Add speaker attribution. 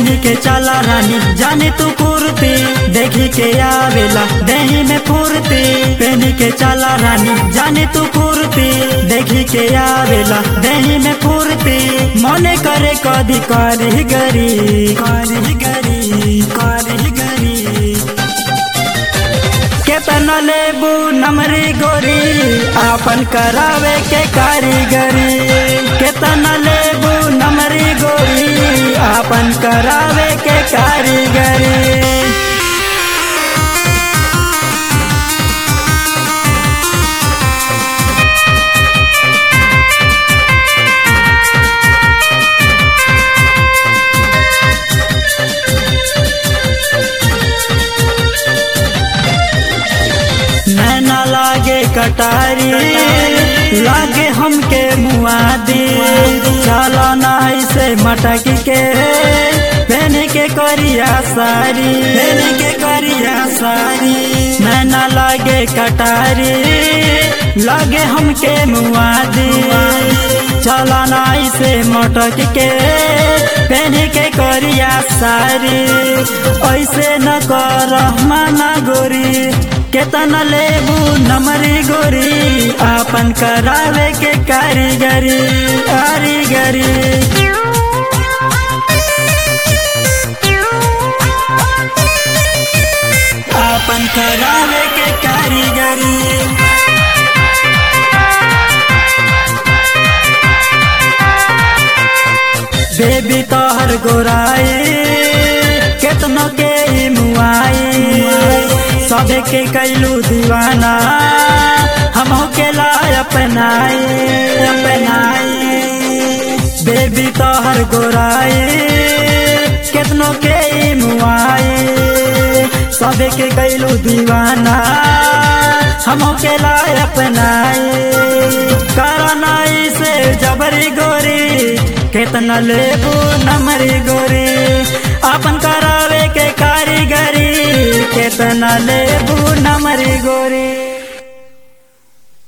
Speaker 1: पहनी के चला रानी जाने तू कुर्ती देखी के आवेला दही में फुर्ती पहनी के चला रानी जाने तू कुर्ती देखी के आवेला दही में फुर्ती मने करे कदी करी गरी करी गरी करी गरी केतना लेबू नमरी गोरी आपन करावे के कारीगरी केतना लेबू नमरी गोरी आपन करावे के कारीगरी नैना लागे कटारी लागे हमके मुआदी चलो ना ऐसे मटक के पहन के करिया सारी पहन के करिया सारी नैना लागे कटारी लागे हमके मुआदी चलो ना ऐसे मटक के पहन के करिया सारी ऐसे न कर माना गोरी केतना लेबू नमरी गोरी आपन करावे के कारीगरी कारीगरी आपन करावे के कारीगरी बेबी तोहर गोराई केतनो के ई मुआई सबे के कैलू दीवाना हम के लाय अपनाई अपनाई बेबी तोहर गोराई केतनो के ई मुआई सबे के कैलू दीवाना हम के लाय अपनाई करनाई से जबरी गोरी केतना लेबू नमरी गोरी आपन करावे के कारीगरी केतना लेबू नमरी गोरी